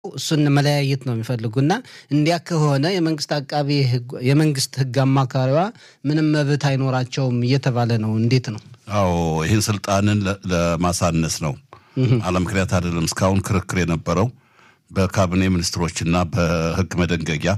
እሱን መለያየት ነው የሚፈልጉና እንዲያ ከሆነ የመንግስት አቃቢ የመንግስት ህግ አማካሪዋ ምንም መብት አይኖራቸውም እየተባለ ነው። እንዴት ነው? አዎ ይህን ስልጣንን ለማሳነስ ነው። አለ ምክንያት አይደለም። እስካሁን ክርክር የነበረው በካቢኔ ሚኒስትሮችና በህግ መደንገጊያ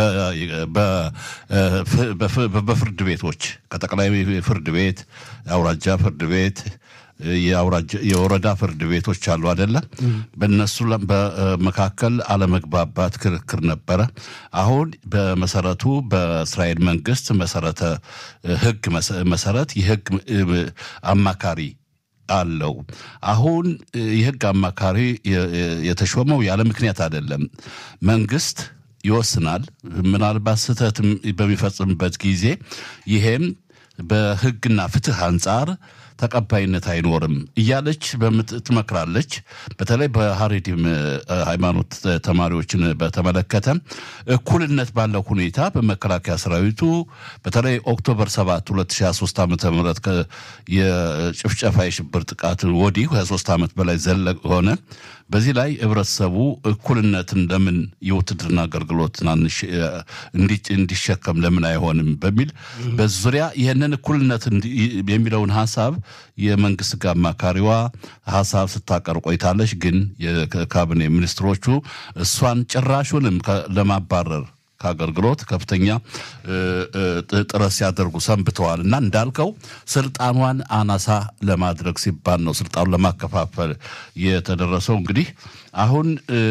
በፍርድ ቤቶች ከጠቅላይ ፍርድ ቤት፣ የአውራጃ ፍርድ ቤት የወረዳ ፍርድ ቤቶች አሉ አደለ? በእነሱ በመካከል አለመግባባት ክርክር ነበረ። አሁን በመሰረቱ በእስራኤል መንግስት መሰረተ ህግ መሰረት የህግ አማካሪ አለው። አሁን የህግ አማካሪ የተሾመው ያለ ምክንያት አይደለም። መንግስት ይወስናል። ምናልባት ስህተት በሚፈጽምበት ጊዜ ይሄም በህግና ፍትህ አንጻር ተቀባይነት አይኖርም እያለች ትመክራለች። በተለይ በሀሬዲም ሃይማኖት ተማሪዎችን በተመለከተ እኩልነት ባለው ሁኔታ በመከላከያ ሰራዊቱ በተለይ ኦክቶበር 7 2023 ዓ ም የጭፍጨፋ የሽብር ጥቃት ወዲህ 23 ዓመት በላይ ዘለቅ ሆነ። በዚህ ላይ ህብረተሰቡ እኩልነትን ለምን የውትድርና አገልግሎት ትናንሽ እንዲሸከም ለምን አይሆንም በሚል በዙሪያ ይህንን እኩልነት የሚለውን ሀሳብ የመንግስት ህግ አማካሪዋ ሀሳብ ስታቀር ቆይታለች። ግን የካቢኔ ሚኒስትሮቹ እሷን ጭራሹንም ለማባረር ከአገልግሎት ከፍተኛ ጥረት ሲያደርጉ ሰንብተዋል እና እንዳልከው ስልጣኗን አናሳ ለማድረግ ሲባል ነው ስልጣኑን ለማከፋፈል የተደረሰው። እንግዲህ አሁን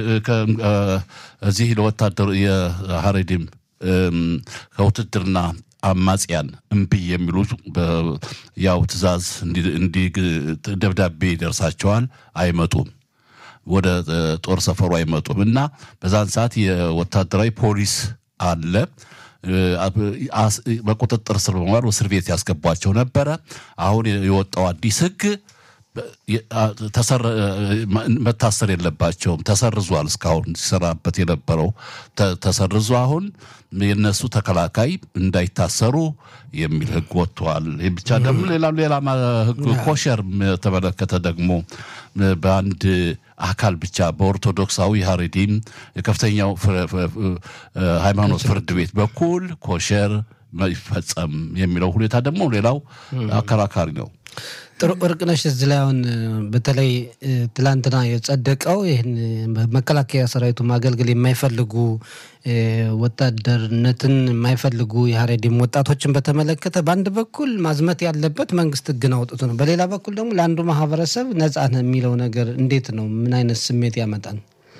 እዚህ ለወታደሩ የሀሬዲም ከውትድርና አማጽያን እምቢ የሚሉ ያው ትዕዛዝ እንዲ ደብዳቤ ይደርሳቸዋል፣ አይመጡም ወደ ጦር ሰፈሩ አይመጡም እና በዛን ሰዓት የወታደራዊ ፖሊስ አለ በቁጥጥር ስር በመዋል እስር ቤት ያስገቧቸው ነበረ። አሁን የወጣው አዲስ ህግ መታሰር የለባቸውም ተሰርዟል። እስካሁን ሲሰራበት የነበረው ተሰርዞ አሁን የነሱ ተከላካይ እንዳይታሰሩ የሚል ህግ ወጥተዋል። ይህ ብቻ ደግሞ ሌላ ሌላ ህግ ኮሸር የተመለከተ ደግሞ በአንድ አካል ብቻ በኦርቶዶክሳዊ ሀሬዲም የከፍተኛው ሃይማኖት ፍርድ ቤት በኩል ኮሸር ይፈጸም የሚለው ሁኔታ ደግሞ ሌላው አከራካሪ ነው። ጥሩ እርቅነሽ፣ እዚህ ላይ አሁን በተለይ ትላንትና የጸደቀው ይህን መከላከያ ሰራዊቱ ማገልገል የማይፈልጉ ወታደርነትን የማይፈልጉ የሀሬዲም ወጣቶችን በተመለከተ በአንድ በኩል ማዝመት ያለበት መንግስት ህግን አውጥቶ ነው፣ በሌላ በኩል ደግሞ ለአንዱ ማህበረሰብ ነጻ ነው የሚለው ነገር እንዴት ነው? ምን አይነት ስሜት ያመጣል?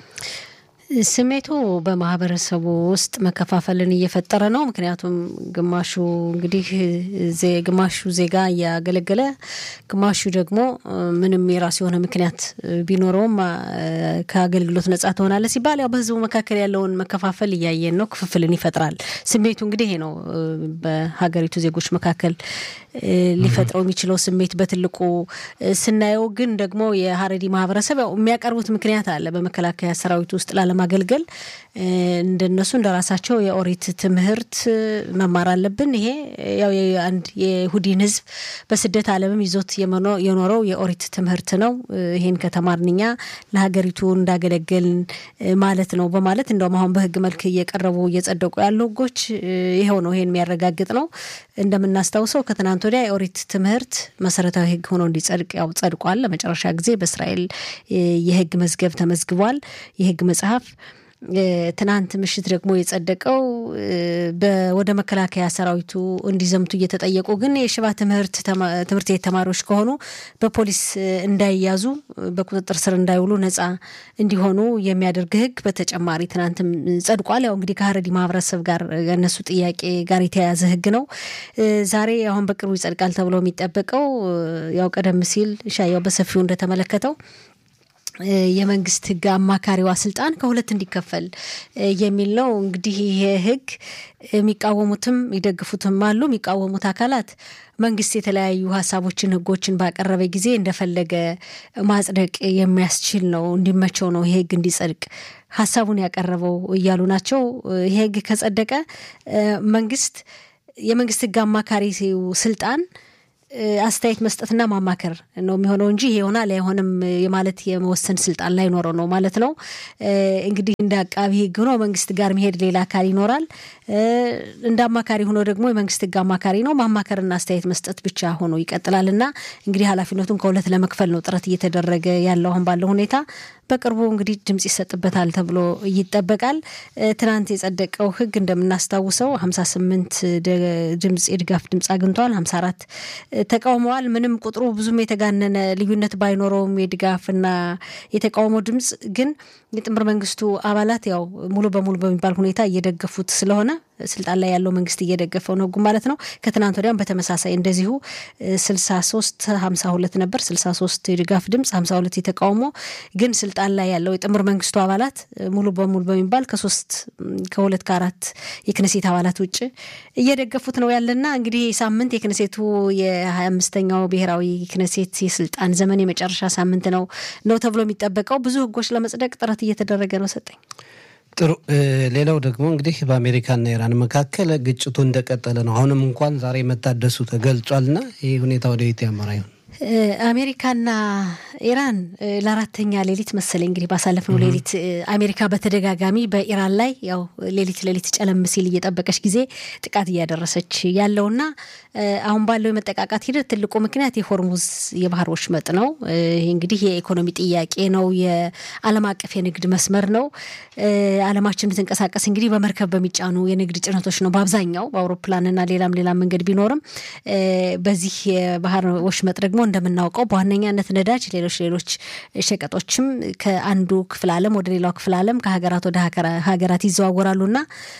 ስሜቱ በማህበረሰቡ ውስጥ መከፋፈልን እየፈጠረ ነው። ምክንያቱም ግማሹ እንግዲህ ግማሹ ዜጋ እያገለገለ፣ ግማሹ ደግሞ ምንም የራሱ የሆነ ምክንያት ቢኖረውም ከአገልግሎት ነጻ ትሆናለ ሲባል ያው በህዝቡ መካከል ያለውን መከፋፈል እያየን ነው። ክፍፍልን ይፈጥራል። ስሜቱ እንግዲህ ይሄ ነው በሀገሪቱ ዜጎች መካከል ሊፈጥረው የሚችለው ስሜት በትልቁ ስናየው። ግን ደግሞ የሀረሪ ማህበረሰብ ያው የሚያቀርቡት ምክንያት አለ በመከላከያ ሰራዊት ውስጥ ላለማገልገል እንደነሱ እንደራሳቸው የኦሪት ትምህርት መማር አለብን። ይሄ ያው አንድ የይሁዲን ህዝብ በስደት ዓለምም ይዞት የኖረው የኦሪት ትምህርት ነው። ይሄን ከተማርንኛ ለሀገሪቱ እንዳገለገልን ማለት ነው በማለት እንደውም አሁን በህግ መልክ እየቀረቡ እየጸደቁ ያሉ ህጎች ይኸው ነው። ይሄን የሚያረጋግጥ ነው። እንደምናስታውሰው ከትናንት ወዲያ የኦሪት ትምህርት መሰረታዊ ህግ ሆኖ እንዲጸድቅ ያው ጸድቋል። ለመጨረሻ ጊዜ በእስራኤል የህግ መዝገብ ተመዝግቧል። የህግ መጽሐፍ ትናንት ምሽት ደግሞ የጸደቀው ወደ መከላከያ ሰራዊቱ እንዲዘምቱ እየተጠየቁ ግን የሽባ ትምህርት ትምህርት ቤት ተማሪዎች ከሆኑ በፖሊስ እንዳይያዙ በቁጥጥር ስር እንዳይውሉ ነጻ እንዲሆኑ የሚያደርግ ህግ በተጨማሪ ትናንትም ጸድቋል። ያው እንግዲህ ከሀረሪ ማህበረሰብ ጋር የእነሱ ጥያቄ ጋር የተያያዘ ህግ ነው። ዛሬ አሁን በቅርቡ ይጸድቃል ተብሎ የሚጠበቀው ያው ቀደም ሲል ሻያው በሰፊው እንደተመለከተው የመንግስት ህግ አማካሪዋ ስልጣን ከሁለት እንዲከፈል የሚል ነው። እንግዲህ ይሄ ህግ የሚቃወሙትም ይደግፉትም አሉ። የሚቃወሙት አካላት መንግስት የተለያዩ ሀሳቦችን፣ ህጎችን ባቀረበ ጊዜ እንደፈለገ ማጽደቅ የሚያስችል ነው፣ እንዲመቸው ነው ይሄ ህግ እንዲጸድቅ ሀሳቡን ያቀረበው እያሉ ናቸው። ይሄ ህግ ከጸደቀ መንግስት የመንግስት ህግ አማካሪ ስልጣን አስተያየት መስጠትና ማማከር ነው የሚሆነው እንጂ ይሄ ይሆናል አይሆንም የማለት የመወሰን ስልጣን ላይኖረው ነው ማለት ነው። እንግዲህ እንደ አቃቢ ሕግ ሆኖ መንግስት ጋር መሄድ ሌላ አካል ይኖራል። እንደ አማካሪ ሆኖ ደግሞ የመንግስት ሕግ አማካሪ ነው ማማከርና አስተያየት መስጠት ብቻ ሆኖ ይቀጥላል እና እንግዲህ ኃላፊነቱን ከሁለት ለመክፈል ነው ጥረት እየተደረገ ያለው አሁን ባለው ሁኔታ። በቅርቡ እንግዲህ ድምጽ ይሰጥበታል ተብሎ ይጠበቃል። ትናንት የጸደቀው ህግ እንደምናስታውሰው ሀምሳ ስምንት ድምጽ የድጋፍ ድምጽ አግኝቷል። ሀምሳ አራት ተቃውመዋል። ምንም ቁጥሩ ብዙም የተጋነነ ልዩነት ባይኖረውም የድጋፍና የተቃውሞ ድምጽ ግን የጥምር መንግስቱ አባላት ያው ሙሉ በሙሉ በሚባል ሁኔታ እየደገፉት ስለሆነ ስልጣን ላይ ያለው መንግስት እየደገፈው ነው ህጉ ማለት ነው። ከትናንት ወዲያም በተመሳሳይ እንደዚሁ ስልሳ ሶስት ሀምሳ ሁለት ነበር ስልሳ ሶስት የድጋፍ ድምጽ ሀምሳ ሁለት የተቃውሞ ግን ስልጣን ላይ ያለው የጥምር መንግስቱ አባላት ሙሉ በሙሉ በሚባል ከሶስት ከሁለት ከአራት የክነሴት አባላት ውጭ እየደገፉት ነው ያለና እንግዲህ ሳምንት የክነሴቱ የሀያ አምስተኛው ብሔራዊ ክነሴት የስልጣን ዘመን የመጨረሻ ሳምንት ነው ነው ተብሎ የሚጠበቀው ብዙ ህጎች ለመጽደቅ ጥረት እየተደረገ ነው። ሰጠኝ ጥሩ። ሌላው ደግሞ እንግዲህ በአሜሪካና ኢራን መካከል ግጭቱ እንደቀጠለ ነው። አሁንም እንኳን ዛሬ መታደሱ ተገልጿልና ይህ ሁኔታ ወደ የት ያመራ ይሆን? አሜሪካና ኢራን ለአራተኛ ሌሊት መሰለኝ እንግዲህ ባሳለፍነው ሌሊት አሜሪካ በተደጋጋሚ በኢራን ላይ ያው ሌሊት ሌሊት ጨለም ሲል እየጠበቀች ጊዜ ጥቃት እያደረሰች ያለውና አሁን ባለው የመጠቃቃት ሂደት ትልቁ ምክንያት የሆርሙዝ የባህር ወሽመጥ ነው። ይህ እንግዲህ የኢኮኖሚ ጥያቄ ነው። የዓለም አቀፍ የንግድ መስመር ነው። ዓለማችን የምትንቀሳቀስ እንግዲህ በመርከብ በሚጫኑ የንግድ ጭነቶች ነው በአብዛኛው በአውሮፕላንና ሌላም ሌላም መንገድ ቢኖርም በዚህ የባህር ወሽመጥ ደግሞ እንደምናውቀው በዋነኛነት ነዳጅ፣ ሌሎች ሌሎች ሸቀጦችም ከአንዱ ክፍለ ዓለም ወደ ሌላው ክፍለ ዓለም ከሀገራት ወደ ሀገራት ይዘዋወራሉና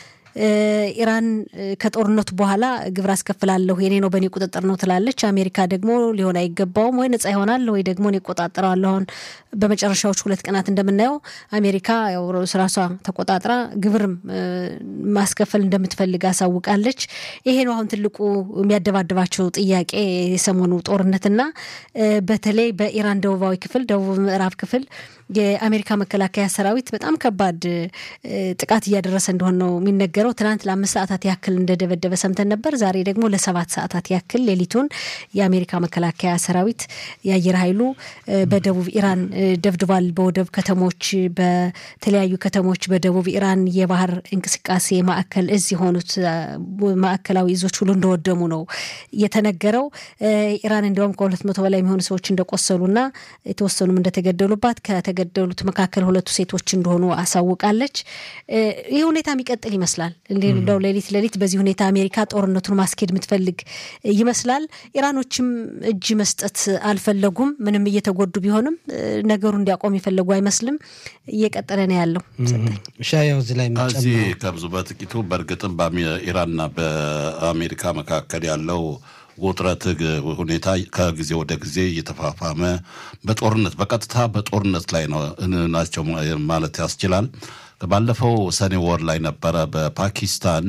ኢራን ከጦርነቱ በኋላ ግብር አስከፍላለሁ የኔ ነው በእኔ ቁጥጥር ነው ትላለች። አሜሪካ ደግሞ ሊሆን አይገባውም ወይ ነጻ ይሆናል ወይ ደግሞ እኔ እቆጣጠረዋለሁ። አሁን በመጨረሻዎች ሁለት ቀናት እንደምናየው አሜሪካ ያው ራሷ ተቆጣጥራ ግብርም ማስከፈል እንደምትፈልግ አሳውቃለች። ይሄ ነው አሁን ትልቁ የሚያደባድባቸው ጥያቄ የሰሞኑ ጦርነትና በተለይ በኢራን ደቡባዊ ክፍል ደቡብ ምዕራብ ክፍል የአሜሪካ መከላከያ ሰራዊት በጣም ከባድ ጥቃት እያደረሰ እንደሆነ ነው የሚነገረው። ትናንት ለአምስት ሰዓታት ያክል እንደደበደበ ሰምተን ነበር። ዛሬ ደግሞ ለሰባት ሰዓታት ያክል ሌሊቱን የአሜሪካ መከላከያ ሰራዊት የአየር ኃይሉ በደቡብ ኢራን ደብድቧል። በወደብ ከተሞች፣ በተለያዩ ከተሞች በደቡብ ኢራን የባህር እንቅስቃሴ ማዕከል እዝ የሆኑት ማዕከላዊ እዞች ሁሉ እንደወደሙ ነው የተነገረው። ኢራን እንዲያውም ከሁለት መቶ በላይ የሚሆኑ ሰዎች እንደቆሰሉና የተወሰኑም እንደተገደሉባት ከተገደሉት መካከል ሁለቱ ሴቶች እንደሆኑ አሳውቃለች። ይህ ሁኔታ የሚቀጥል ይመስላል። እንደው ሌሊት ሌሊት በዚህ ሁኔታ አሜሪካ ጦርነቱን ማስኬድ የምትፈልግ ይመስላል። ኢራኖችም እጅ መስጠት አልፈለጉም። ምንም እየተጎዱ ቢሆንም ነገሩ እንዲያቆም የፈለጉ አይመስልም። እየቀጠለ ነው ያለው። ሻያው እዚህ ላይ እዚህ ከብዙ በጥቂቱ በእርግጥም በኢራንና በአሜሪካ መካከል ያለው ውጥረት ሁኔታ ከጊዜ ወደ ጊዜ እየተፋፋመ በጦርነት በቀጥታ በጦርነት ላይ ናቸው ማለት ያስችላል። ባለፈው ሰኔ ወር ላይ ነበረ በፓኪስታን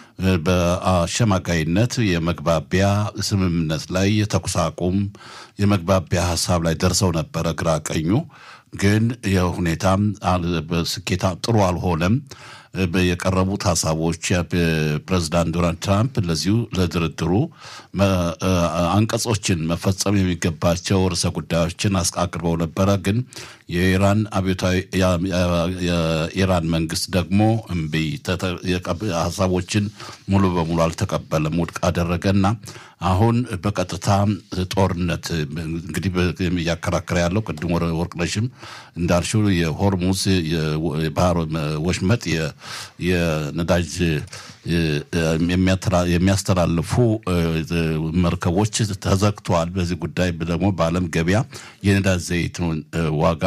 በአሸማጋይነት የመግባቢያ ስምምነት ላይ የተኩስ አቁም የመግባቢያ ሀሳብ ላይ ደርሰው ነበረ ግራ ቀኙ። ግን የሁኔታም ስኬታ ጥሩ አልሆነም። የቀረቡት ሀሳቦች ፕሬዚዳንት ዶናልድ ትራምፕ ለዚሁ ለድርድሩ አንቀጾችን መፈጸም የሚገባቸው ርዕሰ ጉዳዮችን አቅርበው ነበረ። ግን የኢራን አብዮታዊ የኢራን መንግስት ደግሞ እምቢ ሀሳቦችን ሙሉ በሙሉ አልተቀበለም፣ ውድቅ አደረገና አሁን በቀጥታ ጦርነት እንግዲህ እያከራከረ ያለው ቅድም ወርቅነሽም እንዳልሽው የሆርሙዝ የባህር ወሽመጥ የነዳጅ የሚያስተላልፉ መርከቦች ተዘግተዋል። በዚህ ጉዳይ ደግሞ በዓለም ገበያ የነዳጅ ዘይት ዋጋ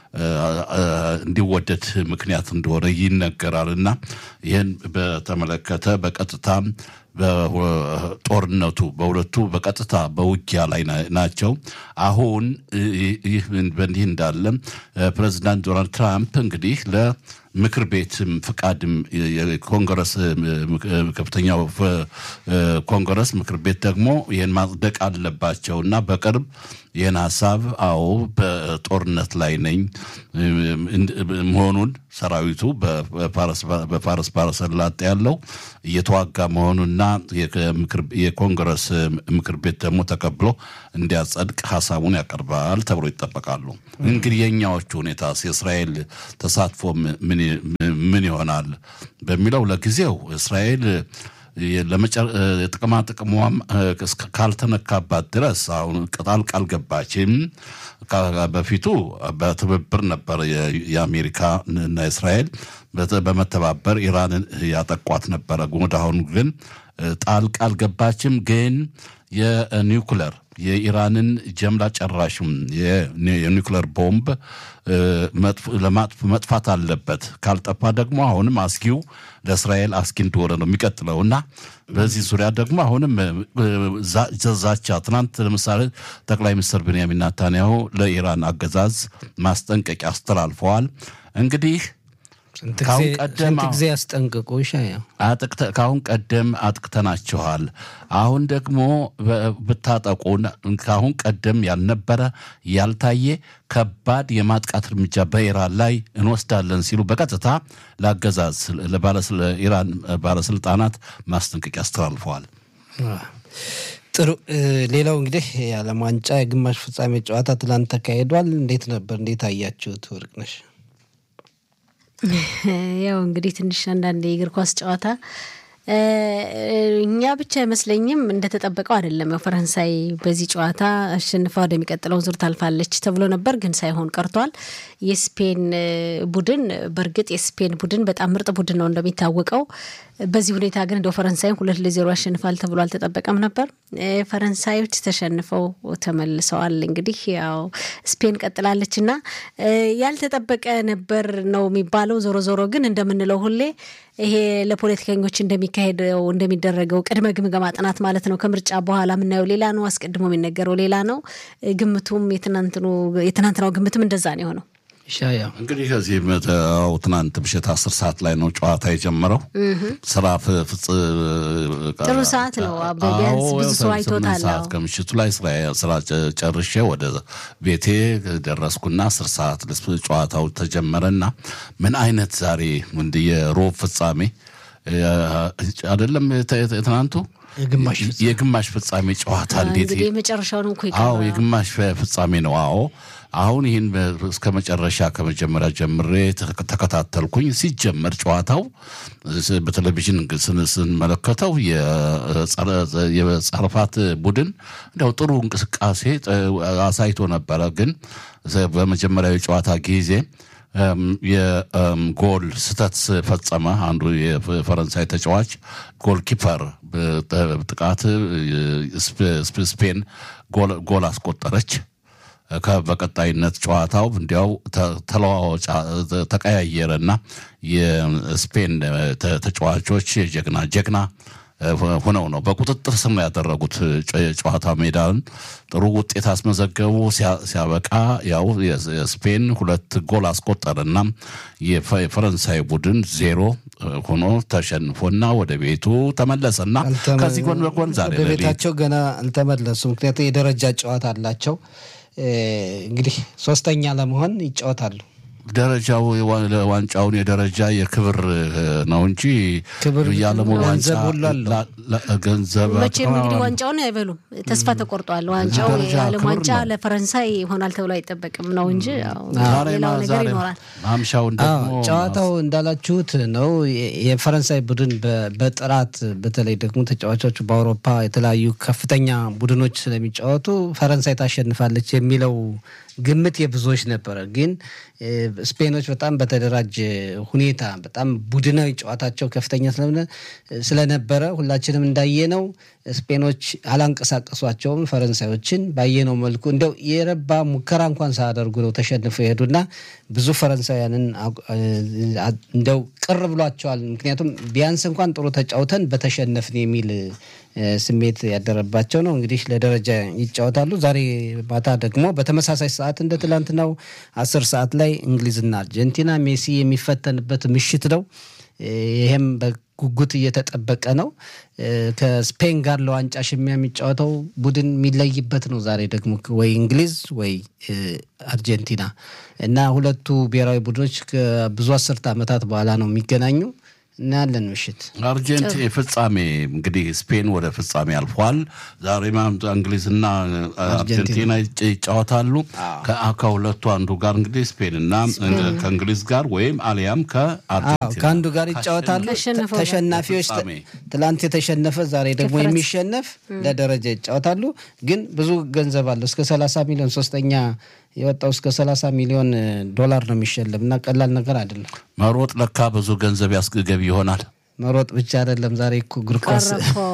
እንዲወደድ ምክንያት እንደሆነ ይነገራል እና ይህን በተመለከተ በቀጥታ በጦርነቱ በሁለቱ በቀጥታ በውጊያ ላይ ናቸው። አሁን ይህ በእንዲህ እንዳለ ፕሬዚዳንት ዶናልድ ትራምፕ እንግዲህ ለምክር ቤትም ፍቃድም የኮንግረስ ከፍተኛው ኮንግረስ ምክር ቤት ደግሞ ይህን ማጽደቅ አለባቸው እና በቅርብ ይህን ሀሳብ አዎ በጦርነት ላይ ነኝ መሆኑን ሰራዊቱ በፋርስ ባሕረ ሰላጤ ያለው እየተዋጋ መሆኑና የኮንግረስ ምክር ቤት ደግሞ ተቀብሎ እንዲያጸድቅ ሀሳቡን ያቀርባል ተብሎ ይጠበቃሉ። እንግዲህ የእኛዎቹ ሁኔታ የእስራኤል ተሳትፎ ምን ይሆናል በሚለው ለጊዜው እስራኤል ጥቅማ ጥቅሟም ካልተነካባት ድረስ አሁን ቅጣል ቃል ገባችም። በፊቱ በትብብር ነበር የአሜሪካ እና እስራኤል በመተባበር ኢራንን ያጠቋት ነበረ። ወደ አሁኑ ግን ጣልቃ አልገባችም። ግን የኒውክለር የኢራንን ጀምላ ጨራሽም የኒውክለር ቦምብ መጥፋት አለበት። ካልጠፋ ደግሞ አሁንም አስጊው ለእስራኤል አስጊ እንደሆነ ነው የሚቀጥለው እና በዚህ ዙሪያ ደግሞ አሁንም ዛቻ ትናንት ለምሳሌ ጠቅላይ ሚኒስትር ቤንያሚን ናታንያሁ ለኢራን አገዛዝ ማስጠንቀቂያ አስተላልፈዋል። እንግዲህ ስንት ጊዜ ያስጠንቅቁ ሻያ ከአሁን ቀደም አጥቅተናችኋል። አሁን ደግሞ ብታጠቁን ከአሁን ቀደም ያልነበረ ያልታየ ከባድ የማጥቃት እርምጃ በኢራን ላይ እንወስዳለን ሲሉ በቀጥታ ለአገዛዝ ለኢራን ባለስልጣናት ማስጠንቀቂያ አስተላልፈዋል። ጥሩ። ሌላው እንግዲህ የዓለም ዋንጫ የግማሽ ፍጻሜ ጨዋታ ትላንት ተካሂዷል። እንዴት ነበር? እንዴት አያችሁት? ወርቅነሽ ያው እንግዲህ ትንሽ አንዳንድ የእግር ኳስ ጨዋታ እኛ ብቻ አይመስለኝም እንደተጠበቀው አይደለም። ያው ፈረንሳይ በዚህ ጨዋታ አሸንፋ ወደሚቀጥለው ዙር ታልፋለች ተብሎ ነበር፣ ግን ሳይሆን ቀርቷል። የስፔን ቡድን በእርግጥ የስፔን ቡድን በጣም ምርጥ ቡድን ነው እንደሚታወቀው። በዚህ ሁኔታ ግን እንደው ፈረንሳይን ሁለት ለዜሮ ያሸንፋል ተብሎ አልተጠበቀም ነበር። ፈረንሳዮች ተሸንፈው ተመልሰዋል። እንግዲህ ያው ስፔን ቀጥላለች እና ያልተጠበቀ ነበር ነው የሚባለው። ዞሮ ዞሮ ግን እንደምንለው ሁሌ ይሄ ለፖለቲከኞች እንደሚካሄደው እንደሚደረገው ቅድመ ግምገማ ጥናት ማለት ነው። ከምርጫ በኋላ የምናየው ሌላ ነው፣ አስቀድሞ የሚነገረው ሌላ ነው። ግምቱም የትናንትናው ግምትም እንደዛ ነው የሆነው። ሻያ እንግዲህ ከዚህ መተው ትናንት ምሽት አስር ሰዓት ላይ ነው ጨዋታ የጀመረው። ስራ ፍጽ ጥሩ ሰዓት ነው። ቢያንስ ብዙ ሰው አይቶታል። ሰዓት ከምሽቱ ላይ ስራ ጨርሼ ወደ ቤቴ ደረስኩና አስር ሰዓት ጨዋታው ተጀመረና ምን አይነት ዛሬ እንደ የሮብ ፍጻሜ አይደለም ትናንቱ የግማሽ ፍጻሜ ጨዋታ እንዴት እንግዲህ የመጨረሻው ነው እኮ አዎ የግማሽ ፍጻሜ ነው። አዎ አሁን ይህን እስከ መጨረሻ ከመጀመሪያ ጀምሬ ተከታተልኩኝ። ሲጀመር ጨዋታው በቴሌቪዥን ስንመለከተው የጸረፋት ቡድን እንዲያው ጥሩ እንቅስቃሴ አሳይቶ ነበረ። ግን በመጀመሪያው የጨዋታ ጊዜ የጎል ስህተት ፈጸመ። አንዱ የፈረንሳይ ተጫዋች ጎል ኪፐር ጥቃት ስፔን ጎል አስቆጠረች። በቀጣይነት ጨዋታው እንዲያው ተለዋዋጭ ተቀያየረና የስፔን ተጫዋቾች ጀግና ጀግና ሆነው ነው በቁጥጥር ስር ያደረጉት ጨዋታ ሜዳን ጥሩ ውጤት አስመዘገቡ። ሲያበቃ ያው የስፔን ሁለት ጎል አስቆጠረና የፈረንሳይ ቡድን ዜሮ ሆኖ ተሸንፎና ወደ ቤቱ ተመለሰና ከዚህ ጎን በጎን ዛሬ ወደ ቤታቸው ገና አልተመለሱ። ምክንያቱም የደረጃ ጨዋታ አላቸው። እንግዲህ ሶስተኛ ለመሆን ይጫወታሉ። ደረጃው ዋንጫውን የደረጃ የክብር ነው እንጂ ክብር የዓለሙ ዋንጫ ገንዘብ ሁሉ አለው። ገንዘብ መቼም እንግዲህ ዋንጫውን አይበሉም። ተስፋ ተቆርጧል። ዋንጫው ደረጃ የዓለም ክብር ዋንጫ ነው። ለፈረንሳይ ይሆናል ተብሎ አይጠበቅም ነው እንጂ ያው ዛሬ ሌላው ነገር ዛሬ ይኖራል። ማምሻውን አዎ ደግሞ ጨዋታው እንዳላችሁት ነው። የ- የፈረንሳይ ቡድን በ- በጥራት በተለይ ደግሞ ተጫዋቾቹ በአውሮፓ የተለያዩ ከፍተኛ ቡድኖች ስለሚጫወቱ ፈረንሳይ ታሸንፋለች የሚለው ግምት የብዙዎች ነበረ። ግን እ፣ ስፔኖች በጣም በተደራጀ ሁኔታ በጣም ቡድናዊ ጨዋታቸው ከፍተኛ ስለሆነ ስለነበረ ሁላችንም እንዳየነው ስፔኖች አላንቀሳቀሷቸውም ፈረንሳዮችን ባየነው መልኩ እንደው የረባ ሙከራ እንኳን ሳያደርጉ ነው ተሸንፈው የሄዱና ብዙ ፈረንሳውያንን አቁ- አ- እንደው ቅር ብሏቸዋል። ምክንያቱም ቢያንስ እንኳን ጥሩ ተጫውተን በተሸነፍን የሚል እ፣ ስሜት ያደረባቸው ነው። እንግዲህ ለደረጃ ይጫወታሉ። ዛሬ ማታ ደግሞ በተመሳሳይ ሰዓት እንደ ትላንትናው አስር ሰዓት ላይ እንግሊዝና አርጀንቲና ሜሲ የሚፈተንበት ምሽት ነው። እ፣ ይሄም በ- በጉጉት እየተጠበቀ ነው። ከስፔን ጋር ለዋንጫ ሽሚያ የሚጫወተው ቡድን የሚለይበት ነው። ዛሬ ደግሞ ወይ እንግሊዝ ወይ አርጀንቲና እና ሁለቱ ብሔራዊ ቡድኖች ከብዙ አስርተ ዓመታት በኋላ ነው የሚገናኙ። እናያለን ምሽት አርጀንቲ ፍጻሜ እንግዲህ ስፔን ወደ ፍጻሜ አልፏል። ዛሬ እንግሊዝና አርጀንቲና ይጫወታሉ። ከሁለቱ አንዱ ጋር እንግዲህ ስፔንና ከእንግሊዝ ጋር ወይም አሊያም ከአርጀንቲና ከአንዱ ጋር ይጫወታሉ። ተሸናፊዎች ትላንት የተሸነፈ ዛሬ ደግሞ የሚሸነፍ ለደረጃ ይጫወታሉ። ግን ብዙ ገንዘብ አለው እስከ ሰላሳ ሚሊዮን ሶስተኛ የወጣው እስከ 30 ሚሊዮን ዶላር ነው የሚሸለም እና ቀላል ነገር አይደለም። መሮጥ ለካ ብዙ ገንዘብ ያስገቢ ይሆናል። መሮጥ ብቻ አይደለም። ዛሬ እኮ እግር ኳስ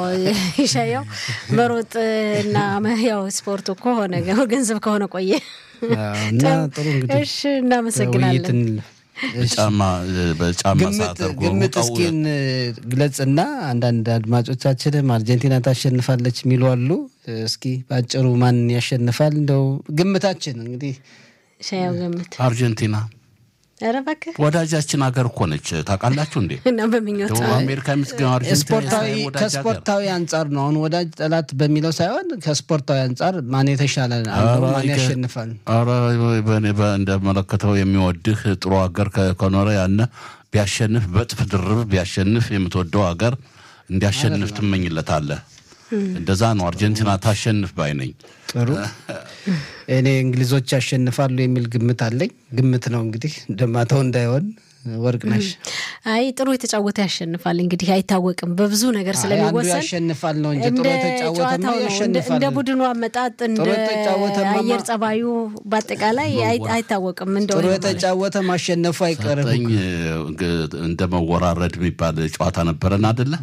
ይሻያው መሮጥ እና ያው ስፖርት እኮ ሆነ ገንዘብ ከሆነ ቆየ እና ጥሩ እንግዲህ እሺ፣ እናመሰግናለን። በጫማ በጫማ ግምት እስኪን ግለጽና አንዳንድ አድማጮቻችንም አርጀንቲና ታሸንፋለች የሚሉ አሉ። እስኪ በአጭሩ ማን ያሸንፋል? እንደው ግምታችን እንግዲህ ሻያው ገምት። አርጀንቲና ኧረ እባክህ ወዳጃችን ሀገር እኮ ነች። ታውቃላችሁ እንዴ? እና በምኞት ደቡብ አሜሪካ የምትገኘው ስፖርታዊ ከስፖርታዊ አንጻር ነው። አሁን ወዳጅ ጠላት በሚለው ሳይሆን ከስፖርታዊ አንጻር ማን የተሻለ አንዱ ማን ያሸንፋል? ኧረ እንደመለከተው የሚወድህ ጥሩ ሀገር ከኖረ ያነ ቢያሸንፍ በጥፍ ድርብ ቢያሸንፍ የምትወደው ሀገር እንዲያሸንፍ ትመኝለታለህ። እንደዛ ነው። አርጀንቲና ታሸንፍ ባይ ነኝ። ጥሩ እኔ እንግሊዞች ያሸንፋሉ የሚል ግምት አለኝ። ግምት ነው እንግዲህ ደማተው እንዳይሆን ወርቅ ነሽ። አይ ጥሩ የተጫወተ ያሸንፋል። እንግዲህ አይታወቅም በብዙ ነገር ስለሚወሰን ያሸንፋል ነው እንጂ ጥሩ የተጫወተማ ያሸንፋል። እንደ ቡድኑ አመጣጥ እንደ አየር ጸባዩ በአጠቃላይ አይታወቅም። እንደው ጥሩ የተጫወተ ማሸነፉ አይቀርም። ሰጠኝ እንደ መወራረድ የሚባል ጨዋታ ነበረን አደለ?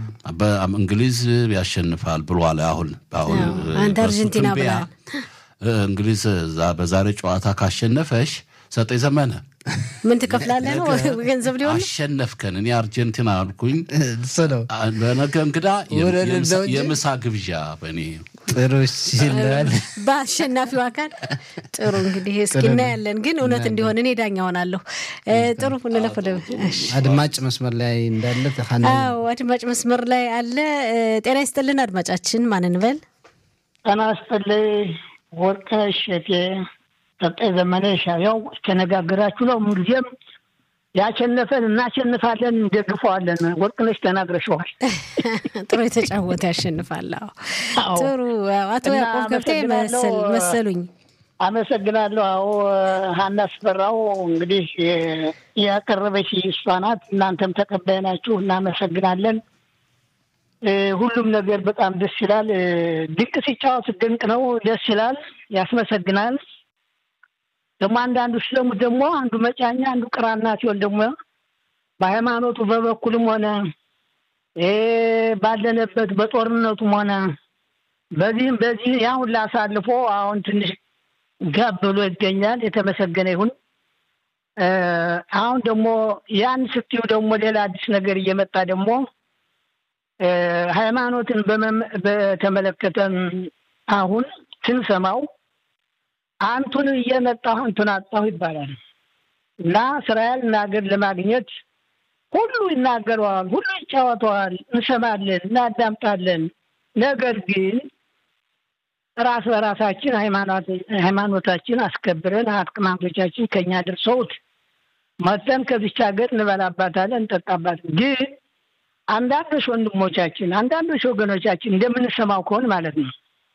እንግሊዝ ያሸንፋል ብሏል። አሁን አሁን አንተ አርጀንቲና ብላል። እንግሊዝ በዛሬ ጨዋታ ካሸነፈሽ ሰጠኝ ዘመነ ምን ትከፍላለህ ነው ገንዘብ ሊሆን አሸነፍከን። እኔ አርጀንቲና አልኩኝ። እሱ ነው በነገ እንግዳ የምሳ ግብዣ በእኔ ጥሩ ይላል በአሸናፊው አካል ጥሩ። እንግዲህ እስኪ እናያለን፣ ግን እውነት እንዲሆን እኔ ዳኛ ሆናለሁ። ጥሩ እንለፍ ወደ አድማጭ መስመር ላይ እንዳለ አዎ፣ አድማጭ መስመር ላይ አለ። ጤና ይስጥልን አድማጫችን፣ ማን እንበል? ጤና ይስጥልኝ ወርቅነሽ እቴ ሰጠኝ ዘመነ ሻያው ተነጋግራችሁ ነው። ምንጊዜም ያሸነፈን እናሸንፋለን፣ እንደግፈዋለን። ወርቅነሽ ተናግረሸዋል። ጥሩ የተጫወተ ያሸንፋል። ጥሩ አቶ ያዕቆብ ገብቴ መሰሉኝ። አመሰግናለሁ። አዎ ሀና አስፈራው እንግዲህ ያቀረበች እሷ ናት። እናንተም ተቀባይ ናችሁ። እናመሰግናለን። ሁሉም ነገር በጣም ደስ ይላል። ድንቅ ሲጫወት ድንቅ ነው፣ ደስ ይላል፣ ያስመሰግናል። ደግሞ አንዳንዱ ስለሙ ደግሞ አንዱ መጫኛ አንዱ ቅራና ሲሆን ደግሞ በሃይማኖቱ በበኩልም ሆነ ባለንበት በጦርነቱም ሆነ በዚህም በዚህ ያ ሁላ አሳልፎ አሁን ትንሽ ጋብ ብሎ ይገኛል። የተመሰገነ ይሁን። አሁን ደግሞ ያን ስትዩ ደግሞ ሌላ አዲስ ነገር እየመጣ ደግሞ ሃይማኖትን በተመለከተ አሁን ስንሰማው አንቱን እየመጣሁ አንቱን አጣሁ ይባላል እና እስራኤል ሀገር ለማግኘት ሁሉ ይናገረዋል፣ ሁሉ ይጫወተዋል፣ እንሰማለን፣ እናዳምጣለን። ነገር ግን ራስ በራሳችን ሃይማኖታችን አስከብረን አቅማንቶቻችን ከኛ ደርሰውት መጠን ከዚች ሀገር እንበላባታለን፣ እንጠጣባታለን። ግን አንዳንዶች ወንድሞቻችን አንዳንዶች ወገኖቻችን እንደምንሰማው ከሆን ማለት ነው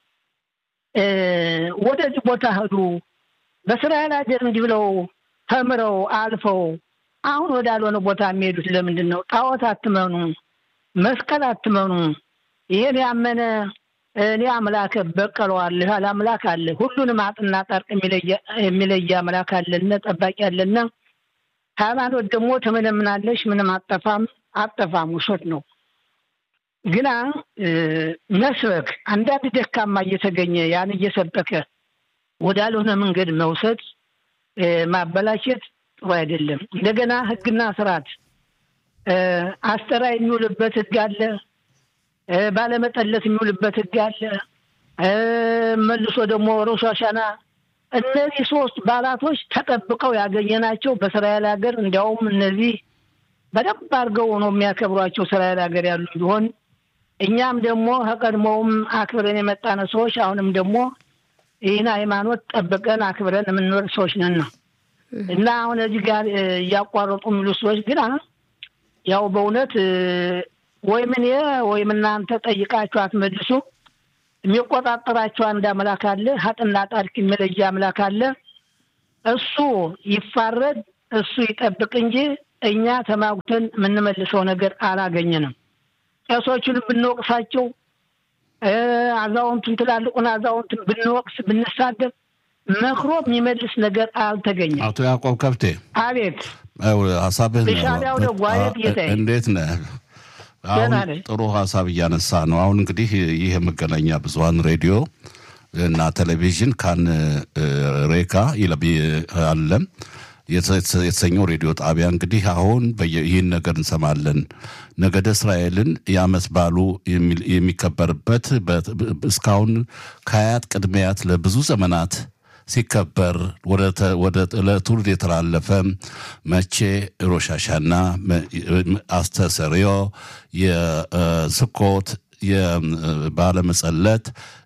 ወደዚህ ቦታ ሄዱ በእስራኤል ሀገር እንዲህ ብለው ተምረው አልፈው አሁን ወዳልሆነ ቦታ የሚሄዱት ለምንድን ነው? ጣዖት አትመኑ፣ መስቀል አትመኑ። ይሄን ያመነ እኔ አምላክ በቀለዋለሁ ያለ አምላክ አለ። ሁሉንም አጥና ጠርቅ የሚለየ አምላክ አለና ጠባቂ አለና ሃይማኖት ደግሞ ተመለምናለሽ፣ ምንም አጠፋም አጠፋም ውሸት ነው። ግና መስበክ አንዳንድ ደካማ እየተገኘ ያን እየሰበከ ወዳልሆነ መንገድ መውሰድ ማበላሸት ጥሩ አይደለም። እንደገና ሕግና ስርዓት አስተራ የሚውልበት ሕግ አለ። ባለመጠለት የሚውልበት ሕግ አለ። መልሶ ደግሞ ሮሽ ሐሸና እነዚህ ሶስት በዓላቶች ተጠብቀው ያገኘናቸው በእስራኤል ሀገር እንዲያውም እነዚህ በደንብ አድርገው ነው የሚያከብሯቸው እስራኤል ሀገር ያሉ ቢሆን እኛም ደግሞ ከቀድሞውም አክብረን የመጣነ ሰዎች አሁንም ደግሞ ይህን ሃይማኖት ጠብቀን አክብረን የምንኖር ሰዎች ነን ነው እና አሁን እዚህ ጋር እያቋረጡ የሚሉ ሰዎች ግን ያው በእውነት ወይም እኔ ወይም እናንተ ጠይቃችሁ አትመልሱ። የሚቆጣጠራቸው አንድ አምላክ አለ። ሀጥና ጣድቅ መለያ አምላክ አለ። እሱ ይፋረድ፣ እሱ ይጠብቅ እንጂ እኛ ተማጉተን የምንመልሰው ነገር አላገኘንም። ቄሶቹን ብንወቅሳቸው፣ አዛውንቱን ትላልቁን አዛውንቱን ብንወቅስ ብንሳደብ መክሮ የሚመልስ ነገር አልተገኘም። አቶ ያዕቆብ ከብቴ አቤት ሀሳብህ ሻቢያው ደግሞ አቤት ጌታዬ እንዴት ነህ? አሁን ጥሩ ሀሳብ እያነሳ ነው። አሁን እንግዲህ ይህ የመገናኛ ብዙኃን ሬዲዮ እና ቴሌቪዥን ካን ሬካ አለ የተሰኘው ሬዲዮ ጣቢያ እንግዲህ አሁን ይህን ነገር እንሰማለን። ነገደ እስራኤልን የዓመት በዓሉ የሚከበርበት እስካሁን ከአያት ቅድሚያት ለብዙ ዘመናት ሲከበር ወደ ለትውልድ የተላለፈ መቼ ሮሻሻና አስተሰሪዮ የስኮት የባለ መጸለት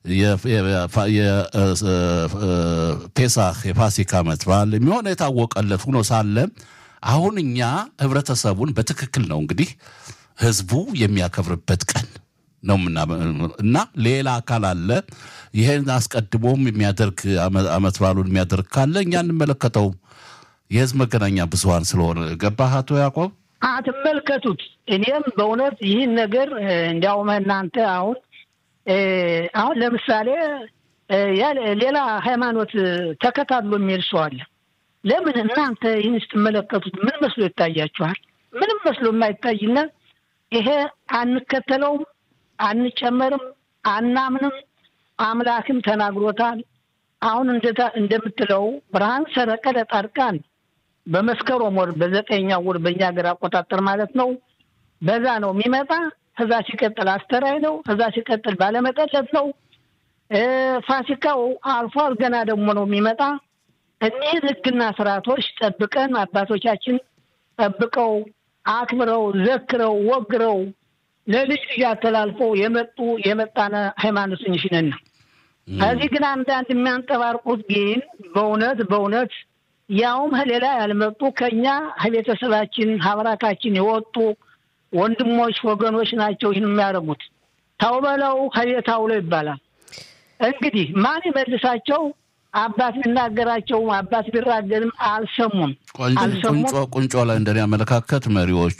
የፔሳህ የፋሲካ ዓመት በዓል የሚሆነ የታወቀለት ሆኖ ሳለ አሁን እኛ ህብረተሰቡን በትክክል ነው እንግዲህ ህዝቡ የሚያከብርበት ቀን ነው እና ሌላ አካል አለ ይሄን አስቀድሞም የሚያደርግ ዓመት በዓሉን የሚያደርግ ካለ እኛ እንመለከተው የህዝብ መገናኛ ብዙኃን ስለሆነ ገባህ አቶ ያዕቆብ አትመልከቱት እኔም በእውነት ይህን ነገር እንዲያውም እናንተ አሁን አሁን ለምሳሌ ሌላ ሃይማኖት ተከታትሎ የሚሄድ ሰው አለ ለምን እናንተ ይህን ስትመለከቱት ምን መስሎ ይታያችኋል ምንም መስሎ የማይታይና ይሄ አንከተለውም አንጨመርም አናምንም አምላክም ተናግሮታል አሁን እንደምትለው ብርሃን ሰረቀ ለጻድቃን በመስከረም ወር በዘጠኛው ወር በእኛ ሀገር አቆጣጠር ማለት ነው በዛ ነው የሚመጣ ከዛ ሲቀጥል አስተራይ ነው ከዛ ሲቀጥል ባለመጠለት ነው ፋሲካው አልፏል ገና ደግሞ ነው የሚመጣ እኒህን ህግና ስርዓቶች ጠብቀን አባቶቻችን ጠብቀው አክብረው ዘክረው ወግረው ለልጅ ልጅ አተላልፈው የመጡ የመጣነ ሃይማኖተኞች ነን። ከዚህ ግን አንዳንድ የሚያንጠባርቁት ግን በእውነት በእውነት ያውም ከሌላ ያልመጡ ከኛ ከቤተሰባችን ሀብራካችን የወጡ ወንድሞች ወገኖች ናቸው ይህን የሚያደርጉት። ተው በለው ከቤት አውለው ይባላል። እንግዲህ ማን ይመልሳቸው? አባት ቢናገራቸው አባት ቢራገርም አልሰሙም ቁንጮ ቁንጮ ላይ እንደኔ አመለካከት መሪዎቹ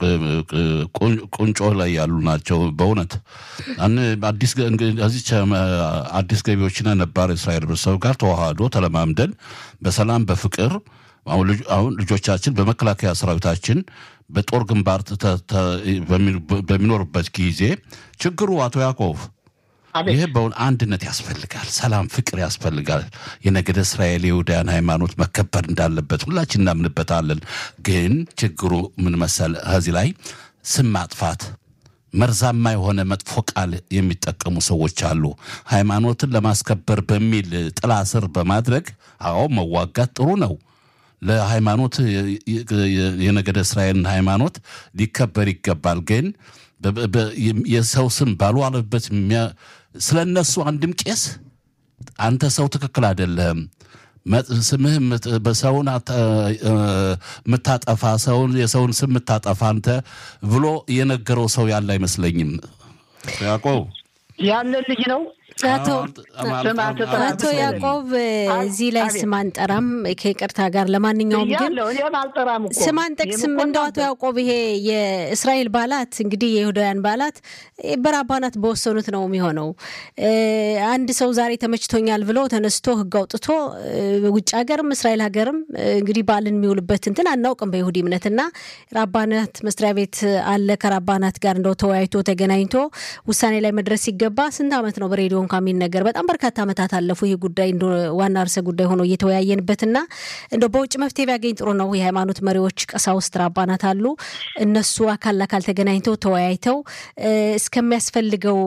ቁንጮ ላይ ያሉ ናቸው። በእውነት አዲስ እዚች አዲስ ገቢዎችና ነባር እስራኤል ህብረተሰብ ጋር ተዋህዶ ተለማምደን በሰላም በፍቅር አሁን ልጆቻችን በመከላከያ ሰራዊታችን በጦር ግንባር በሚኖርበት ጊዜ ችግሩ አቶ ያዕቆብ ይህ በውን አንድነት ያስፈልጋል። ሰላም፣ ፍቅር ያስፈልጋል። የነገደ እስራኤል የይሁዳያን ሃይማኖት መከበር እንዳለበት ሁላችን እናምንበታለን። ግን ችግሩ ምን መሰል ከዚህ ላይ ስም ማጥፋት መርዛማ የሆነ መጥፎ ቃል የሚጠቀሙ ሰዎች አሉ። ሃይማኖትን ለማስከበር በሚል ጥላ ስር በማድረግ አዎ መዋጋት ጥሩ ነው። ለሃይማኖት የነገደ እስራኤልን ሃይማኖት ሊከበር ይገባል። ግን የሰው ስም ባልዋለበት ስለ እነሱ አንድም ቄስ አንተ ሰው ትክክል አይደለህም፣ ስምህ በሰውን የምታጠፋ ሰውን የሰውን ስም የምታጠፋ አንተ ብሎ የነገረው ሰው ያለ አይመስለኝም። ያዕቆብ ያለ ልጅ ነው። አቶ ያዕቆብ እዚህ ላይ ስም አንጠራም ከይቅርታ ጋር። ለማንኛውም ግን ስም አንጠቅስም። እንደው አቶ ያዕቆብ ይሄ የእስራኤል በዓላት እንግዲህ የይሁዳውያን በዓላት በራባናት በወሰኑት ነው የሚሆነው። አንድ ሰው ዛሬ ተመችቶኛል ብሎ ተነስቶ ሕግ አውጥቶ ውጭ ሀገርም እስራኤል ሀገርም እንግዲህ በዓልን የሚውልበት እንትን አናውቅም በይሁዲ እምነትና ራባናት መስሪያ ቤት አለ። ከራባናት ጋር እንደው ተወያይቶ ተገናኝቶ ውሳኔ ላይ መድረስ ሲገባ ስንት ዓመት ነው በሬዲዮ እንኳ የሚነገር በጣም በርካታ ዓመታት አለፉ። ይህ ጉዳይ እንደ ዋና ርዕሰ ጉዳይ ሆኖ እየተወያየንበትና እንደው በውጭ መፍትሄ ቢያገኝ ጥሩ ነው። የሃይማኖት መሪዎች፣ ቀሳውስት፣ ራባናት አሉ። እነሱ አካል ለአካል ተገናኝተው ተወያይተው እስከሚያስፈልገው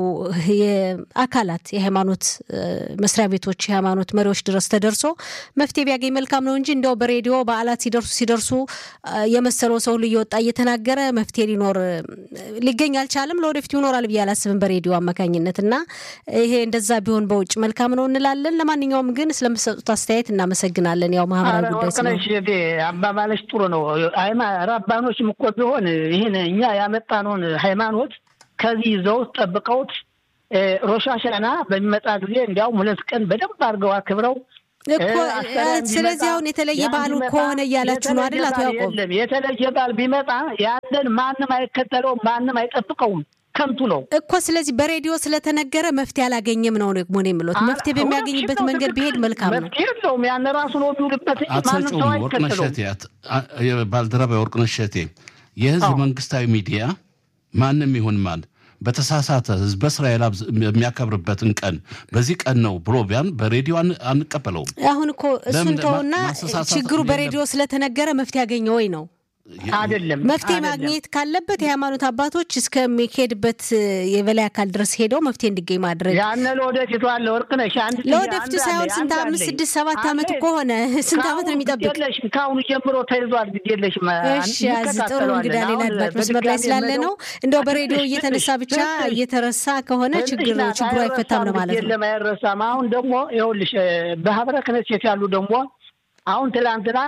አካላት የሃይማኖት መስሪያ ቤቶች፣ የሃይማኖት መሪዎች ድረስ ተደርሶ መፍትሄ ቢያገኝ መልካም ነው እንጂ እንደው በሬዲዮ በዓላት ሲደርሱ ሲደርሱ የመሰለው ሰው ሁሉ እየወጣ እየተናገረ መፍትሄ ሊኖር ሊገኝ አልቻለም። ለወደፊቱ ይኖራል ብዬ አላስብም በሬዲዮ አማካኝነት እና ይሄ እንደዛ ቢሆን በውጭ መልካም ነው እንላለን። ለማንኛውም ግን ስለምሰጡት አስተያየት እናመሰግናለን። ያው ማህበራዊ ጉዳይ ስለሆነ አባባለች ጥሩ ነው። ራባኖችም እኮ ቢሆን ይህን እኛ ያመጣነውን ሃይማኖት ከዚህ ይዘውት ጠብቀውት ሮሻሻና በሚመጣ ጊዜ እንዲያውም ሁለት ቀን በደንብ አድርገው አክብረው እኮ ስለዚህ አሁን የተለየ በዓሉ ከሆነ እያላችሁ ነው አይደል? አቶ ያዕቆብ የተለየ በዓል ቢመጣ ያንን ማንም አይከተለውም፣ ማንም አይጠብቀውም። ከንቱ ነው እኮ። ስለዚህ በሬዲዮ ስለተነገረ መፍትሄ አላገኘም ነው ደግሞ ነው የምሎት። መፍትሄ በሚያገኝበት መንገድ ቢሄድ መልካም ነው። መፍትሄ የለውም። ያን ራሱ ነው የሚውልበት እንጂ ማንም ሰው አይከተለውም። ባልደረባ የወርቅነሽ እሸቴ የህዝብ መንግስታዊ ሚዲያ ማንም ይሁን ማን በተሳሳተ ህዝበ እስራኤል የሚያከብርበትን ቀን በዚህ ቀን ነው ብሎ ቢያን በሬዲዮ አንቀበለውም። አሁን እኮ እሱን ተውና ችግሩ በሬዲዮ ስለተነገረ መፍትሄ ያገኘ ወይ ነው አይደለም መፍትሄ ማግኘት ካለበት የሃይማኖት አባቶች እስከሚሄድበት የበላይ አካል ድረስ ሄደው መፍትሄ እንዲገኝ ማድረግ ያነ ለወደፊቱ አለ ወርቅነሽ አንድ ለወደፊቱ ሳይሆን ስንት አምስት ስድስት ሰባት ዓመት እኮ ሆነ ስንት ዓመት ነው የሚጠብቅ ከአሁኑ ጀምሮ ተይዟል ግድ የለሽም እሺ ያዝ ጥሩ እንግዳ ሌላ አድማጭ መስመር ላይ ስላለ ነው እንደው በሬዲዮ እየተነሳ ብቻ እየተረሳ ከሆነ ችግር ችግሩ አይፈታም ነው ማለት ነው አይረሳም አሁን ደግሞ ይኸውልሽ በህብረ ክህነት ያሉ ደግሞ አሁን ትላንትና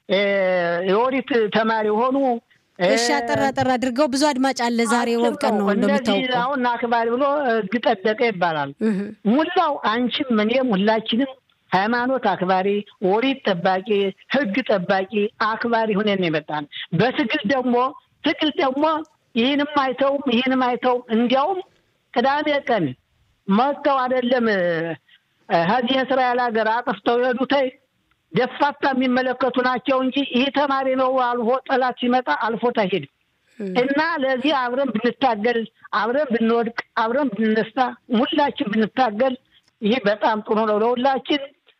የኦዲት ተማሪ የሆኑ እሺ አጠራ አጠራ አድርገው ብዙ አድማጭ አለ። ዛሬ ወብ ቀን ነው እንደምታውቀው። አሁን አክባሪ ብሎ ህግ ጠበቀ ይባላል። ሙላው አንቺም እኔም ሁላችንም ሃይማኖት አክባሪ፣ ኦዲት ጠባቂ፣ ህግ ጠባቂ አክባሪ ሁነን የመጣን በትግል ደግሞ ትግል ደግሞ ይህንም አይተውም ይህንም አይተውም እንዲያውም ቅዳሜ ቀን መጥተው አይደለም ከዚህ የእስራኤል ሀገር አጥፍተው የሄዱተይ ደፋታ የሚመለከቱ ናቸው እንጂ ይህ ተማሪ ነው አልፎ ጠላት ሲመጣ አልፎት አይሄድም። እና ለዚህ አብረን ብንታገል፣ አብረን ብንወድቅ፣ አብረን ብንነሳ፣ ሁላችን ብንታገል ይህ በጣም ጥሩ ነው ለሁላችን።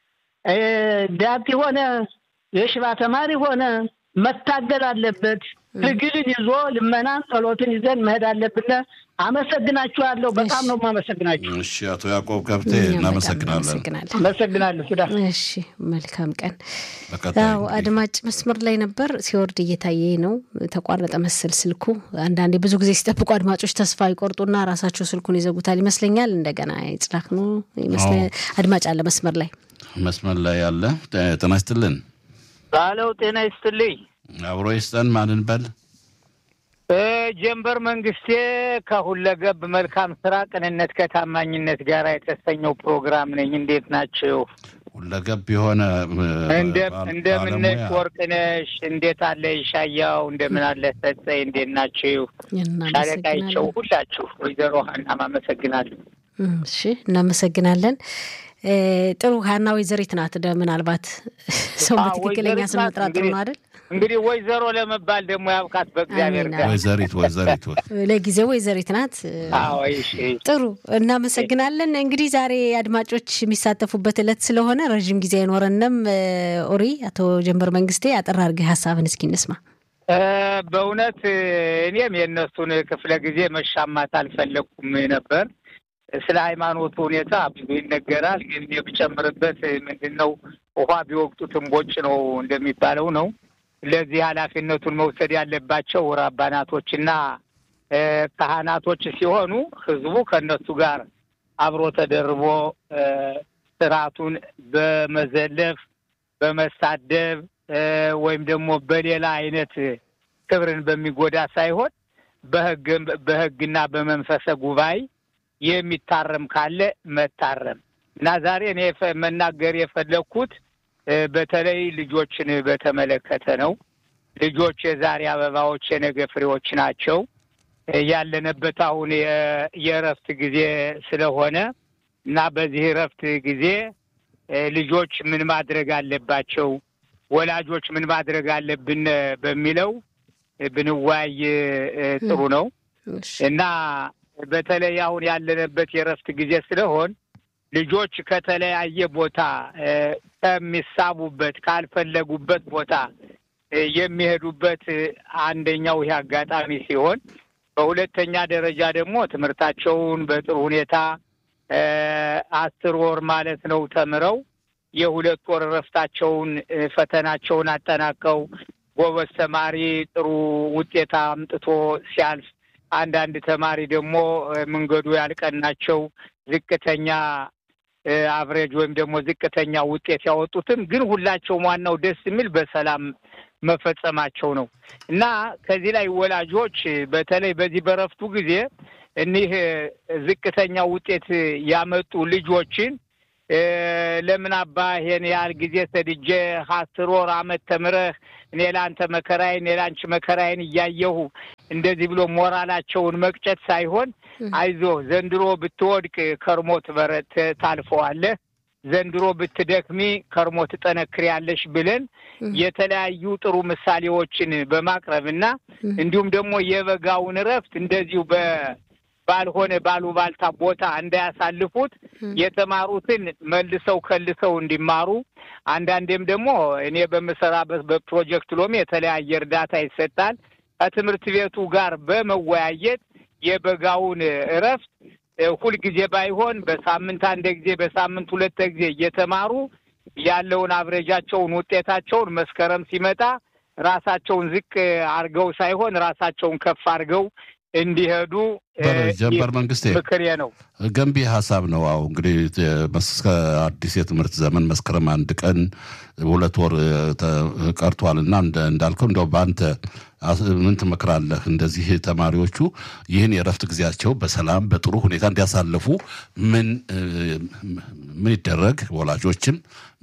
ዳት ሆነ የሽባ ተማሪ ሆነ መታገል አለበት። ትግልን ይዞ ልመናን፣ ጸሎትን ይዘን መሄድ አለብን። አመሰግናችኋለሁ። በጣም ነው የማመሰግናችሁ። እሺ፣ አቶ ያዕቆብ ገብቴ እናመሰግናለን። አመሰግናለሁ። ሱዳ እሺ፣ መልካም ቀን። ያው አድማጭ መስመር ላይ ነበር፣ ሲወርድ እየታየ ነው። ተቋረጠ መሰል ስልኩ። አንዳንዴ ብዙ ጊዜ ሲጠብቁ አድማጮች ተስፋ ይቆርጡና ራሳቸው ስልኩን ይዘጉታል ይመስለኛል። እንደገና ይጽላክ ነው አድማጭ አለ መስመር ላይ መስመር ላይ ያለ ጤና ይስጥልን። ባለው ጤና ይስጥልኝ። አብሮ ይስጠን። ማንን በል ጀንበር መንግስቴ ከሁለገብ መልካም ስራ ቅንነት ከታማኝነት ጋር የተሰኘው ፕሮግራም ነኝ። እንዴት ናቸው? ሁለገብ የሆነ እንደምነሽ ወርቅነሽ፣ እንዴት አለ ይሻያው፣ እንደምን አለ ሰጠኝ፣ እንዴት ናችሁ? ሻለቃይቸው ሁላችሁ፣ ወይዘሮ ሀናም አመሰግናለሁ። እሺ እናመሰግናለን። ጥሩ ሀና ወይዘሪት ናት። ምናልባት ሰው በትክክለኛ ስም መጥራት ጥሩ ነው አይደል? እንግዲህ ወይዘሮ ለመባል ደግሞ ያብቃት በእግዚአብሔር ጋር። ወይዘሪት ወይዘሪት ለጊዜው ወይዘሪት ናት። ጥሩ እናመሰግናለን። እንግዲህ ዛሬ አድማጮች የሚሳተፉበት ዕለት ስለሆነ ረዥም ጊዜ አይኖረንም። ኦሪ አቶ ጀንበር መንግስቴ አጠር አድርገህ ሀሳብን እስኪ እንስማ። በእውነት እኔም የእነሱን ክፍለ ጊዜ መሻማት አልፈለግኩም ነበር። ስለ ሃይማኖቱ ሁኔታ ብዙ ይነገራል። ግን የምጨምርበት ምንድን ነው ውሃ ቢወቅጡት እምቦጭ ነው እንደሚባለው ነው። ለዚህ ኃላፊነቱን መውሰድ ያለባቸው ራባናቶችና ካህናቶች ሲሆኑ ህዝቡ ከእነሱ ጋር አብሮ ተደርቦ ስርዓቱን በመዘለፍ በመሳደብ ወይም ደግሞ በሌላ አይነት ክብርን በሚጎዳ ሳይሆን በህግ በህግና በመንፈሰ ጉባኤ የሚታረም ካለ መታረም እና ዛሬ እኔ መናገር የፈለግኩት በተለይ ልጆችን በተመለከተ ነው። ልጆች የዛሬ አበባዎች የነገ ፍሬዎች ናቸው። ያለንበት አሁን የእረፍት ጊዜ ስለሆነ እና በዚህ እረፍት ጊዜ ልጆች ምን ማድረግ አለባቸው፣ ወላጆች ምን ማድረግ አለብን በሚለው ብንወያይ ጥሩ ነው እና በተለይ አሁን ያለንበት የእረፍት ጊዜ ስለሆን ልጆች ከተለያየ ቦታ ከሚሳቡበት ካልፈለጉበት ቦታ የሚሄዱበት አንደኛው ይህ አጋጣሚ ሲሆን፣ በሁለተኛ ደረጃ ደግሞ ትምህርታቸውን በጥሩ ሁኔታ አስር ወር ማለት ነው ተምረው የሁለት ወር እረፍታቸውን ፈተናቸውን አጠናቀው ጎበዝ ተማሪ ጥሩ ውጤት አምጥቶ ሲያልፍ፣ አንዳንድ ተማሪ ደግሞ መንገዱ ያልቀናቸው ዝቅተኛ አቭሬጅ ወይም ደግሞ ዝቅተኛ ውጤት ያወጡትም ግን ሁላቸውም ዋናው ደስ የሚል በሰላም መፈጸማቸው ነው እና ከዚህ ላይ ወላጆች በተለይ በዚህ በረፍቱ ጊዜ እኒህ ዝቅተኛ ውጤት ያመጡ ልጆችን ለምን አባ ይሄን ያህል ጊዜ ሰድጄ አስር ወር አመት ተምረህ እኔ ለአንተ መከራዬን እኔ ለአንቺ መከራዬን እያየሁ እንደዚህ ብሎ ሞራላቸውን መቅጨት ሳይሆን አይዞህ ዘንድሮ ብትወድቅ ከርሞ ትበረት ታልፈዋለህ፣ ዘንድሮ ብትደክሚ ከርሞ ትጠነክሪያለሽ ብለን የተለያዩ ጥሩ ምሳሌዎችን በማቅረብ እና እንዲሁም ደግሞ የበጋውን እረፍት እንደዚሁ በ ባልሆነ ባሉባልታ ቦታ እንዳያሳልፉት የተማሩትን መልሰው ከልሰው እንዲማሩ አንዳንዴም ደግሞ እኔ በምሰራበት በፕሮጀክት ሎሚ የተለያየ እርዳታ ይሰጣል። ከትምህርት ቤቱ ጋር በመወያየት የበጋውን እረፍት ሁልጊዜ ባይሆን በሳምንት አንድ ጊዜ በሳምንት ሁለት ጊዜ እየተማሩ ያለውን አብረጃቸውን ውጤታቸውን መስከረም ሲመጣ ራሳቸውን ዝቅ አድርገው ሳይሆን ራሳቸውን ከፍ አድርገው እንዲሄዱ ጀንበር መንግስቴ ምክሬ ነው። ገንቢ ሀሳብ ነው። አዎ እንግዲህ እስከ አዲስ የትምህርት ዘመን መስከረም አንድ ቀን ሁለት ወር ቀርቷል እና እንዳልከው እንደው በአንተ ምን ትመክራለህ? እንደዚህ ተማሪዎቹ ይህን የእረፍት ጊዜያቸው በሰላም በጥሩ ሁኔታ እንዲያሳልፉ ምን ምን ይደረግ? ወላጆችም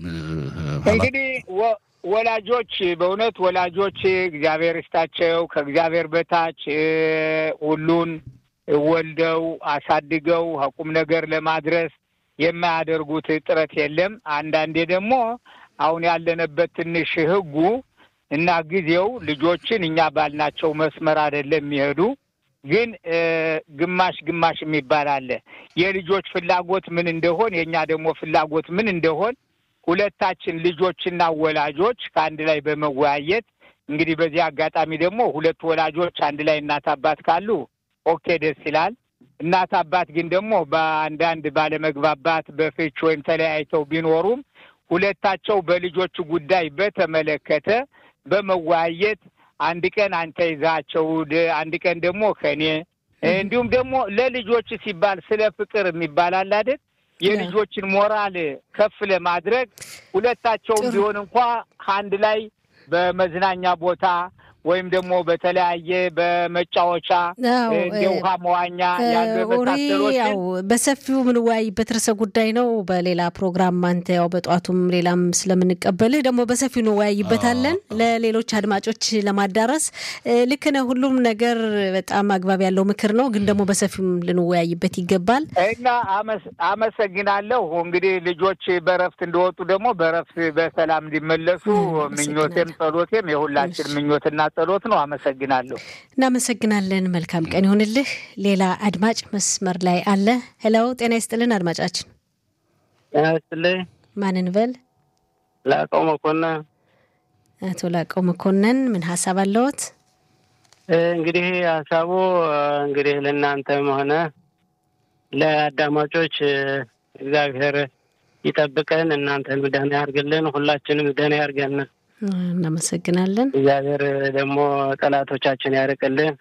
እንግዲህ ወላጆች በእውነት ወላጆች እግዚአብሔር ይስጣቸው። ከእግዚአብሔር በታች ሁሉን ወልደው አሳድገው ቁም ነገር ለማድረስ የማያደርጉት ጥረት የለም። አንዳንዴ ደግሞ አሁን ያለንበት ትንሽ ሕጉ እና ጊዜው ልጆችን እኛ ባልናቸው መስመር አይደለም የሚሄዱ ግን ግማሽ ግማሽ የሚባል አለ። የልጆች ፍላጎት ምን እንደሆን የእኛ ደግሞ ፍላጎት ምን እንደሆን ሁለታችን ልጆችና ወላጆች ከአንድ ላይ በመወያየት እንግዲህ በዚህ አጋጣሚ ደግሞ ሁለት ወላጆች አንድ ላይ እናት አባት ካሉ ኦኬ ደስ ይላል። እናት አባት ግን ደግሞ በአንዳንድ ባለመግባባት በፍች ወይም ተለያይተው ቢኖሩም ሁለታቸው በልጆቹ ጉዳይ በተመለከተ በመወያየት አንድ ቀን አንተ ይዛቸው፣ አንድ ቀን ደግሞ ከኔ እንዲሁም ደግሞ ለልጆች ሲባል ስለ ፍቅር የሚባል አለ አይደል? የልጆችን ሞራል ከፍ ለማድረግ ሁለታቸውም ቢሆን እንኳ አንድ ላይ በመዝናኛ ቦታ ወይም ደግሞ በተለያየ በመጫወቻ እንደ ውሃ መዋኛ ያሉ የመሳሰሎችን ያው በሰፊው የምንወያይበት ርዕሰ ጉዳይ ነው። በሌላ ፕሮግራም አንተ ያው በጠዋቱም ሌላም ስለምንቀበልህ ደግሞ በሰፊው እንወያይበታለን ለሌሎች አድማጮች ለማዳረስ ልክ ነህ። ሁሉም ነገር በጣም አግባብ ያለው ምክር ነው፣ ግን ደግሞ በሰፊውም ልንወያይበት ይገባል እና አመሰግናለሁ። እንግዲህ ልጆች በረፍት እንደወጡ ደግሞ በረፍት በሰላም እንዲመለሱ ምኞቴም ጸሎቴም የሁላችን ምኞትና ጸሎት ነው። አመሰግናለሁ። እናመሰግናለን። መልካም ቀን ይሁንልህ። ሌላ አድማጭ መስመር ላይ አለ። ሄለው ጤና ይስጥልን አድማጫችን። ጤና ይስጥልኝ። ማንን በል? ላቀው መኮንን። አቶ ላቀው መኮንን ምን ሀሳብ አለዎት? እንግዲህ ሀሳቡ እንግዲህ ለእናንተም ሆነ ለአዳማጮች እግዚአብሔር ይጠብቀን፣ እናንተን ደህና ያርግልን፣ ሁላችንም ደህና ያርገን። እናመሰግናለን። እግዚአብሔር ደግሞ ጠላቶቻችን ያርቅልን።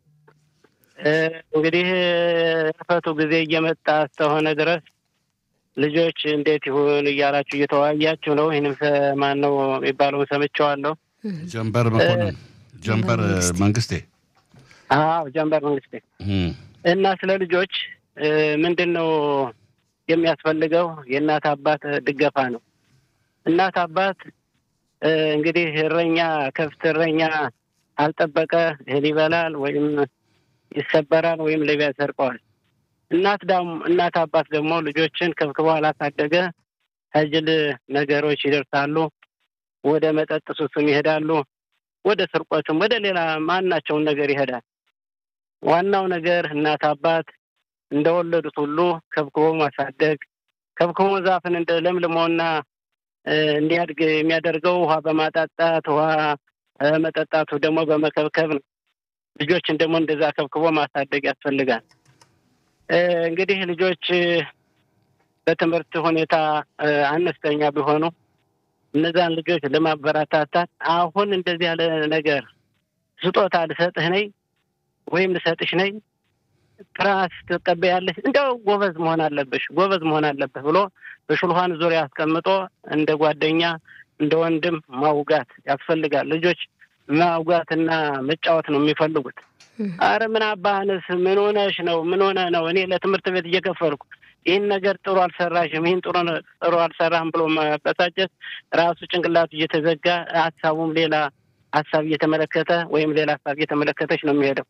እንግዲህ እርፈቱ ጊዜ እየመጣ እስከሆነ ድረስ ልጆች እንዴት ይሁን እያላችሁ እየተወያያችሁ ነው። ይህንም ማን ነው የሚባለውን ሰምቼዋለሁ። ጀንበር መኮንን ጀንበር መንግስቴ። አዎ ጀንበር መንግስቴ እና ስለ ልጆች ምንድን ነው የሚያስፈልገው? የእናት አባት ድገፋ ነው። እናት አባት እንግዲህ እረኛ ከብት እረኛ አልጠበቀ እህል ይበላል ወይም ይሰበራል ወይም ሌባ ያሰርቀዋል። እናት ዳም እናት አባት ደግሞ ልጆችን ከብክቦ አላሳደገ ከጅል ነገሮች ይደርሳሉ። ወደ መጠጥ ሱስም ይሄዳሉ። ወደ ስርቆትም ወደ ሌላ ማናቸውን ነገር ይሄዳል። ዋናው ነገር እናት አባት እንደወለዱት ሁሉ ከብክቦ ማሳደግ፣ ከብክሞ ዛፍን እንደ ለምልሞና እንዲያድግ የሚያደርገው ውሃ በማጣጣት ውሃ መጠጣቱ ደግሞ በመከብከብ ነው። ልጆችን ደግሞ እንደዛ ከብክቦ ማሳደግ ያስፈልጋል። እንግዲህ ልጆች በትምህርት ሁኔታ አነስተኛ ቢሆኑ እነዛን ልጆች ለማበረታታት አሁን እንደዚህ ያለ ነገር ስጦታ ልሰጥህ ነኝ ወይም ልሰጥሽ ነኝ ትራስ ትቀበያለሽ፣ እንደው ጎበዝ መሆን አለብሽ፣ ጎበዝ መሆን አለብህ ብሎ በሽልኋን ዙሪያ አስቀምጦ እንደ ጓደኛ እንደ ወንድም ማውጋት ያስፈልጋል። ልጆች ማውጋትና መጫወት ነው የሚፈልጉት። አረ ምን አባህንስ ምን ሆነሽ ነው? ምን ሆነ ነው? እኔ ለትምህርት ቤት እየከፈልኩ ይህን ነገር ጥሩ አልሰራሽም፣ ይህን ጥሩ ጥሩ አልሰራህም ብሎ መበሳጨት ራሱ ጭንቅላቱ እየተዘጋ ሀሳቡም ሌላ ሀሳብ እየተመለከተ ወይም ሌላ ሀሳብ እየተመለከተች ነው የሚሄደው።